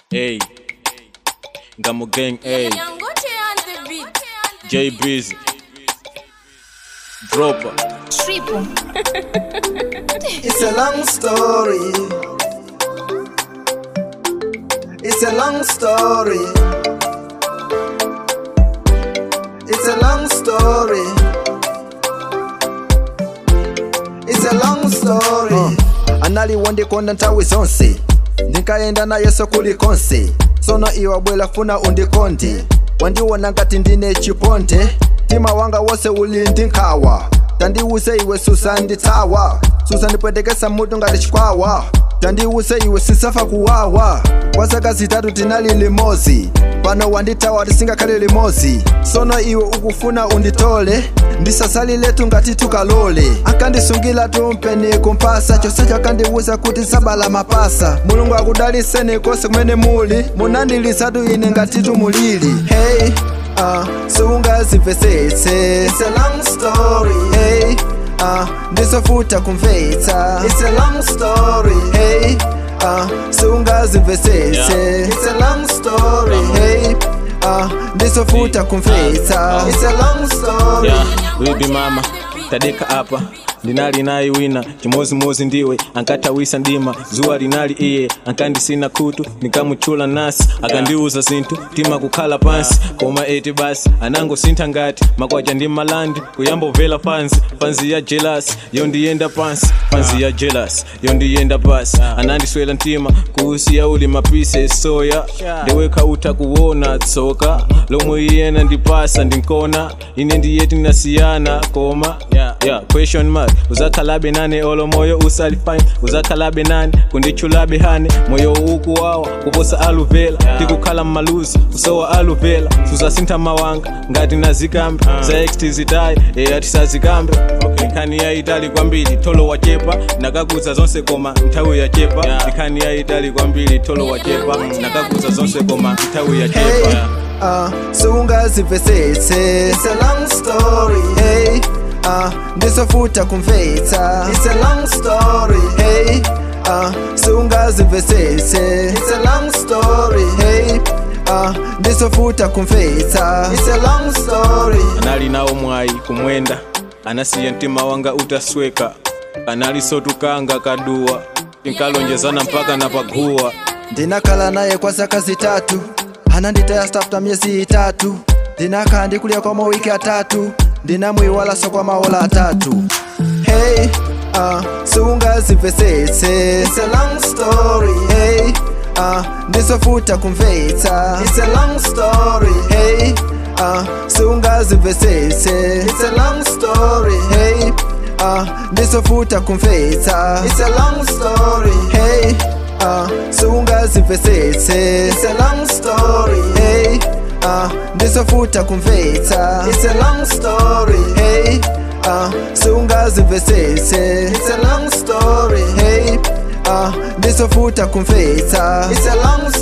Hey, Ngamo Gang, hey, Nyangote on the beat. J Breeze, Dropper. Triple. It's a long story. It's a long story. It's a long story. It's a long story. Uh, analiondikonda nthawi zonse ndinkaenda naye sokuli konse sono iwe bwela funa undikonde wandiwona ngati ndine chiponde mtima wanga wose uli ndi nkhawa tandiwuse iwe susanditsawa susandipwetekesa mutu ngati chikwawa tandiwuse iwe sisafa kuwawa kwa zaka zitatu tinali limozi pano wandithawa tisingakhale limozi sono iwe ukufuna unditole ndisasaliletu ngati tukalole akandisungira tumpeni kumpasa chonsecho akandiwuza kuti sabala mapasa mulungu akudaliseni konse kumene muli munandilisatu ine ngati tumulili hey uh, sungazimvesetse It's a long story. Hey, uh, ndizofuta kumvetsa It's a long story. Hey, uh, sungazimvesetse Yeah. It's a long story. Hey, uh, ndizofuta kumvetsa It's a long story. Yeah, baby mama, tadeka hapa ndinali naye wina chimozimozi ndiwe ankatawisa ndima zuwa linali iye ankandisina kutu nikamuchula nasi akandiuza zinthu tima kukhala pansi koma eti basi anangosintha ngati makwacha ndi malandi kuyamba ubvera pansi pansi ya jealous yondiyenda pansi pansi ya jealous yondiyenda pasi anandiswera mtima kuusiya uli mapise soya ndewekha utha kuwona tsoka lomwe iyena ndipasa ndinkona ine ndiye tinasiyana koma yeah, yeah, question mark uzakhalabe nane olo moyo usali fine uzakhalabe nane kundichulabe hane moyo ukuwawa kuposa aluvela tikukhala mmaluzi usowa aluvela suzasintha mawanga ngati nazikambe za ext zitayi eya tisazikambe nkhani yayitali kwambiri tolo wachepa nakakuza zonse koma nthawi yachepa nkhani yayitali kwambiri tolo wachepa nakakuza zonse koma nthawi yachepa Hey, uh, sungazimvesetse It's a long story. Hey, uh, ndizofuta kumvetsa It's a long story. Hey, uh, sungazimvesetse It's a long story. Hey, uh, ndizofuta kumvetsa It's a long story. anali nawo mwayi kumwenda anasiya mtima wanga utasweka analisotukanga kaduwa tinkalonjezana mpaka napaguwa ndinakhala naye kwa zaka zitatu ananditaya stafta miezi itatu ndinakhala ndikulya kwa mawiki atatu ndinamwiwalanso kwa maola atatu hey uh, sungazimvesetse It's a long story. Hey, uh, ndizofuta kumvetsa It's a long story. Hey, uh, sungazimvesetse It's a long story. Hey, uh, ndizofuta kumvetsa It's a long story. Hey, uh, sungazimvesetse It's a long story. Hey, uh, ndizofuta kumvetsa It's a long story. Hey, uh, sungazimvesetse It's a long story. Hey, uh, ndizofuta kumvetsa It's a long